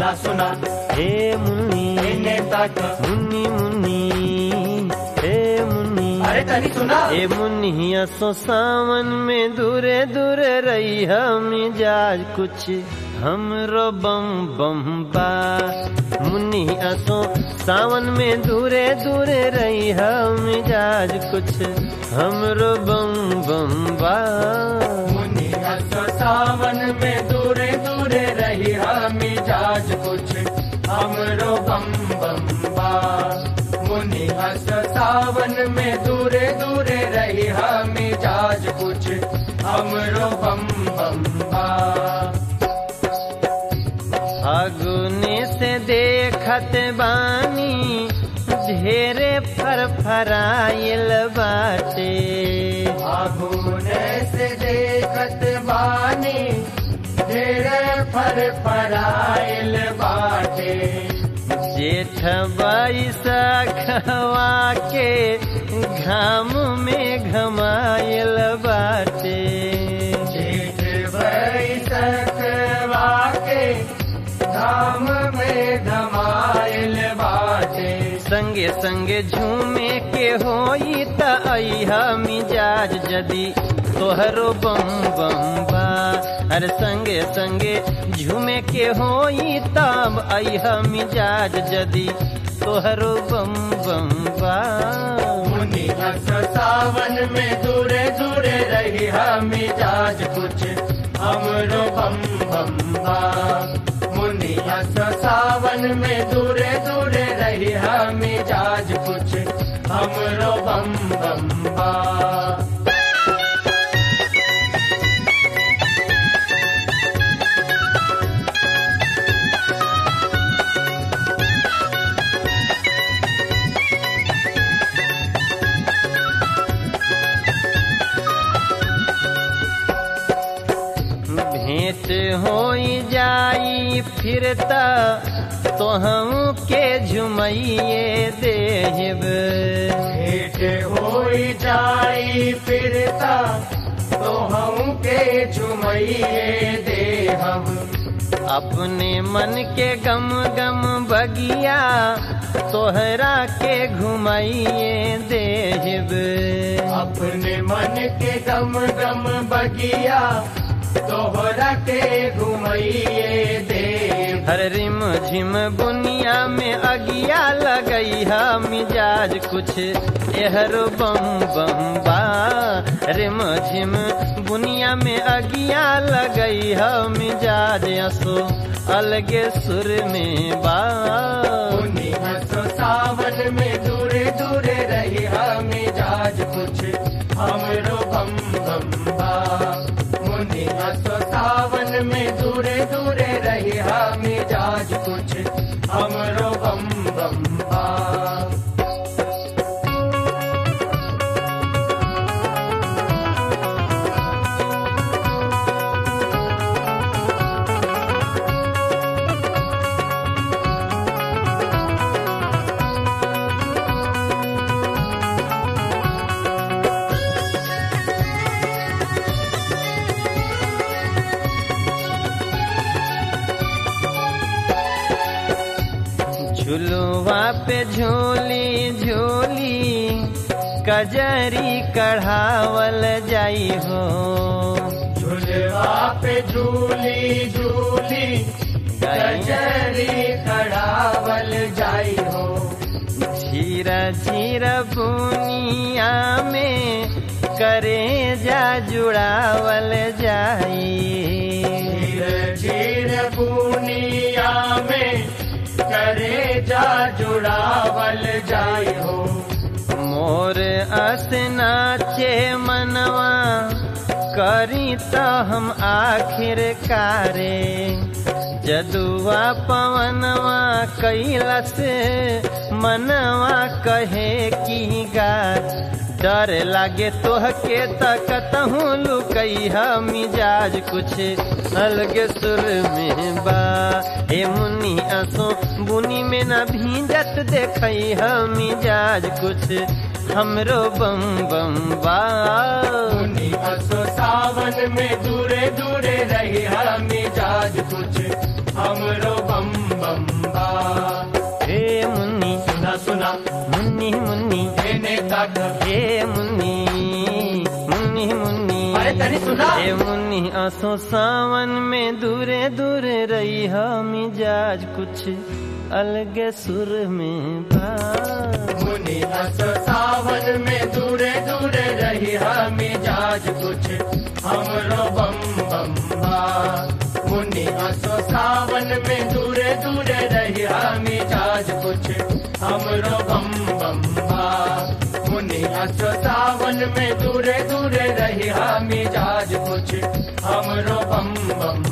सुना सुना हे मुन्नी इन्हें तक मुन्नी मुन्नी हे मुन्नी अरे तनी सुना ए मुन्निया सो सावन में दूरे दूरे रही हम मिजाज कुछ हमरो बम बम बा मुन्निया सो सावन में दूरे दूरे रही हम मिजाज कुछ हमरो बम बम बा मुनि हस सावन में दूरे दूरे रही हम मिजाज कुछ हमरो बम बम बा मुनि हस सावन में दूरे दूरे रही हम मिजाज कुछ हमरो बम बम बा फागुने से देखत बानी ढेरे फर फराइल बाटे आगुने से देखत बानी ढेरे फर फराइल बाटे जेठ बैसा खवा के घाम में घमाइल बाटे जेठ बैसक वाके धाम में धमाइल बाटे संगे संगे झूमे के होई त अइहा मिजाज जदी तोहरो बम बम बा अरे संगे संगे झूमे के होई तब अइहा मिजाज जदी तोहरो बम बम बा मुनि हस सावन में दूरे दूरे रही हम मिजाज कुछ हमरो बम बम बा मुनि हस सावन में दूरे दूरे रही हम मिजाज कुछ हमरो बम बम बा भेंट होई जाई फिरता तो हम के झुमैये देहब भेंट होई जाई फिरता तो हम के झुमैये दे हम अपने मन के गम गम बगिया तोहरा के घुमाइए देहब अपने मन के गम गम बगिया तोहरा के घुमैये दे हर रिम झिम बुनिया में अगिया लगई हा मिजाज कुछ एहरो बम बम बा रिम झिम बुनिया में अगिया लगई हा मिजाज असो अलगे सुर में बा मुनि हंसो सावन में दूरे दूरे रही हम मिजाज कुछ हमरो बम बम बा मुनि हंसो सावन में दूरे दूरे रही हम मिजाज कुछ हमरो बम बम बा झुलुआ पे झोली झोली कजरी कढ़ावल जाई हो झुलवा पे झूली झूली गजरी खड़ावल जाई हो झीरा झीरा बुनिया में करे जा जुड़ावल जाई झीर झीर बुनिया में करे जा जुड़ावल जाई हो मोर असनाचे मनवा करी त हम आखिर कारे जदुआ पवनवा कैलस मनवा कहे की गा डर लागे तोहके तकतहूँ लुकैहा मिजाज कुछ अलगे सुर में बा हे मुन्नी असो बुनी में न भींजत देखई हम मिजाज कुछ हमरो बम बम बा मुनि असो सावन में दूरे दूरे रही हम मिजाज कुछ हमरो बम मुन्नी एने तक हे मुन्नी मुन्नी मुन्नी अरे तनी सुना हे मुन्नी आसो सावन में दूरे दूरे रही मिजाज कुछ अलगे सुर में बा मुनि अस सावन में दूरे दूरे रही मिजाज कुछ हमरो बम बम बा मुनि अस सावन में दूरे दूरे रही मिजाज कुछ हमरो बम बम बा मुनि अस सावन में दूरे दूरे रही मिजाज कुछ हमरो बम बम